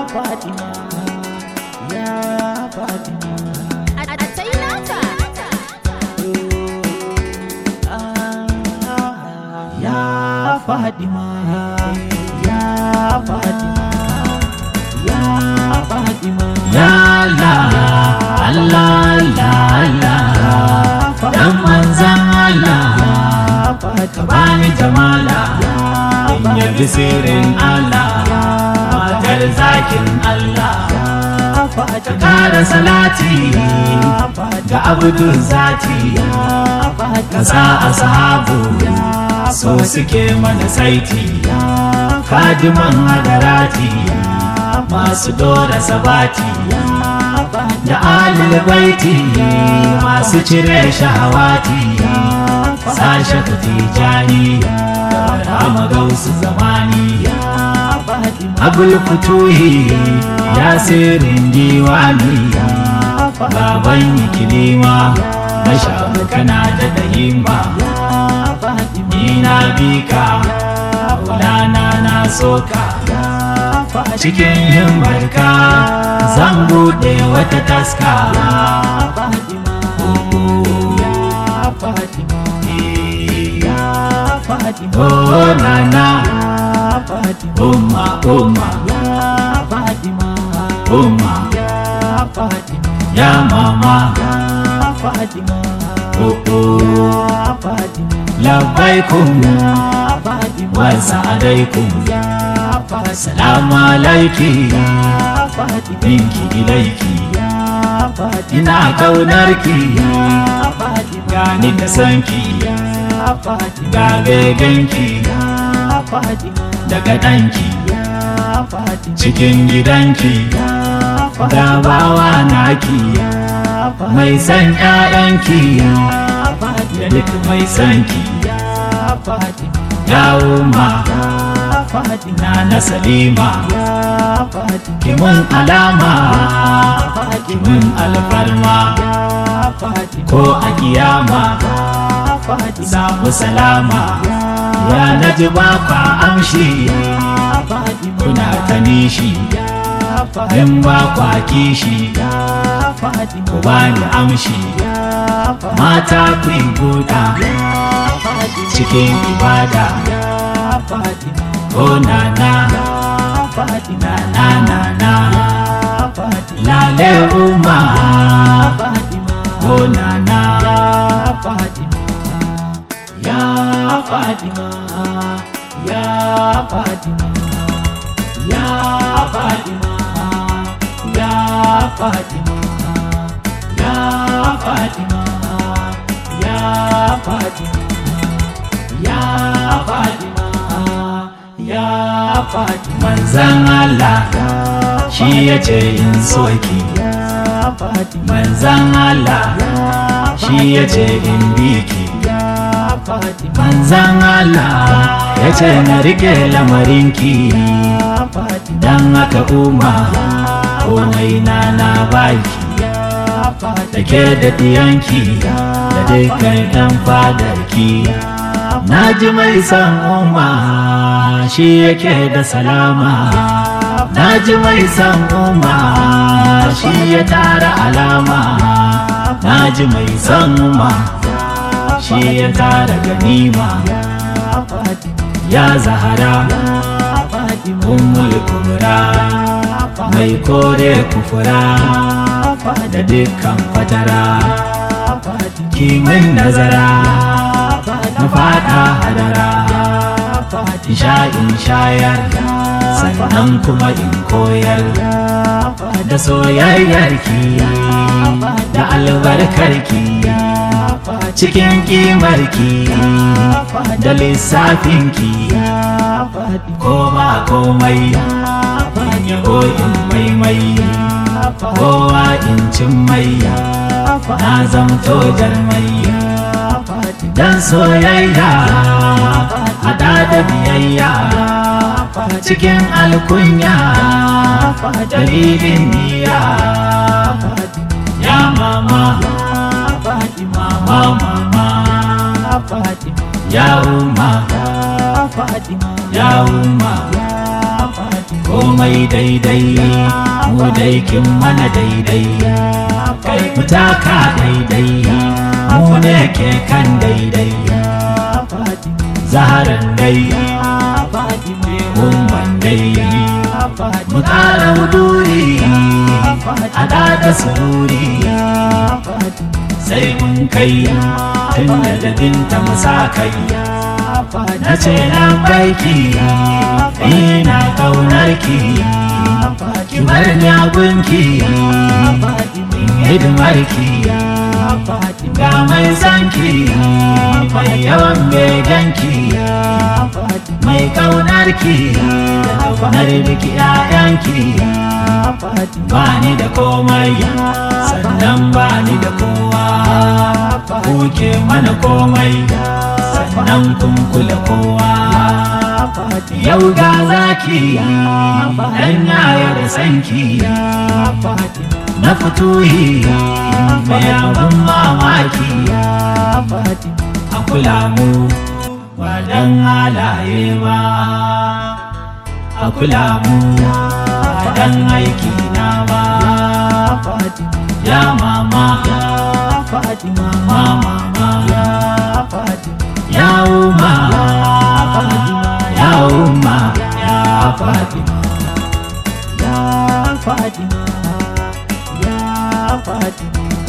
Fatima ya Fatima a tai naka ya Fatima ya Fatima ya Fatima Ya Allah, Allah, Allah, Allah, dan manzan Allah, ka bani jamala, in yabi sirrin Allah, matar zakin Allah, ka kara salati ga abudun zati, ka sa ashabu so suke mana saiti, kadiman hadarati. masu dora sabati da alil baiti masu cire shahawati sashe tijani rama gausu zamani abul futuhi ya sirin diwani baban ikilima na shafi kana da dahimma ina bika ulana na soka cikin yin barka zan buɗe wata taska Oh nana Umma umma Umma Ya mama Oh oh Labbaikum Wa sa'adaikum Salamu alaiki Minki ilaiki Ina kaunarki Gani da sanki Ga begenki Daga ɗanki Cikin gidanki Da bawa naki Mai san ƴaƴanki Da duk mai sanki Ya umma na na salima kimin alama kimin alfarma ko a kiyama samu salama ya na ji ba kwa amshi kuna ta nishi in ba kwa kishi ku bani amshi mata ku yi buɗa cikin ibada Oh na na na na na na Lale umma Oh na na Ya Fatima Ya Fatima Ya Fatima Ya Fatima Ya Fatima Ya Fatima Ya Fatima Ya Fatima Manzan Allah shi ya ce in soki Ya Fatima Manzan Allah shi ya ce in biki Ya Fatima Manzan Allah ya ce na rike lamarinki Ya Fatima Dan haka umma komai na na baki Ya Fatima da ke da diyanki da dukkan yan fadarki na ji mai san umma shi yake da salama na ji mai san umma shi ya tara alama na ji mai san umma shi ya tara ganima Ya Fatima ya zahara Ya Fatima ummul kubra mai kore kufura da dukkan fatara kimin nazara na fada hadara in sha in shayar sannan kuma in koyar da soyayyarki da albarkarki cikin kimarki da lissafinki ko ba komai in yabo in maimai kowa in cin mai na zamto jarmai dan soyayya hada da biyayya cikin alkunya dalilin niyya ya mama mama mama ya umma Fatima ya umma Ya Fatima komai daidai mu dai kin mana daidai kai mu taka daidai mu ne ke kan daidai zaharan dai umman dai mu kara wuduri a da sururi sai mun kai tun da dabinta mu sa kai na ce nan baiki ina kaunar ki ki bar ni a gunki hidimar ki ga mai sanki mai yawan beganki mai kaunar ki kaunar biki ƴaƴanki ba ni da komai sannan ba ni da kowa kuke mana komai sannan kun kula kowa yau ga zaki dan yaya da sanki na fituhi mai abin mamaki a kula mu ba dan halaye ba a kula mu ba dan aiki na ba ya mama mama ya umma ya umma ya fatima Ya Fatima, Ya Fatima,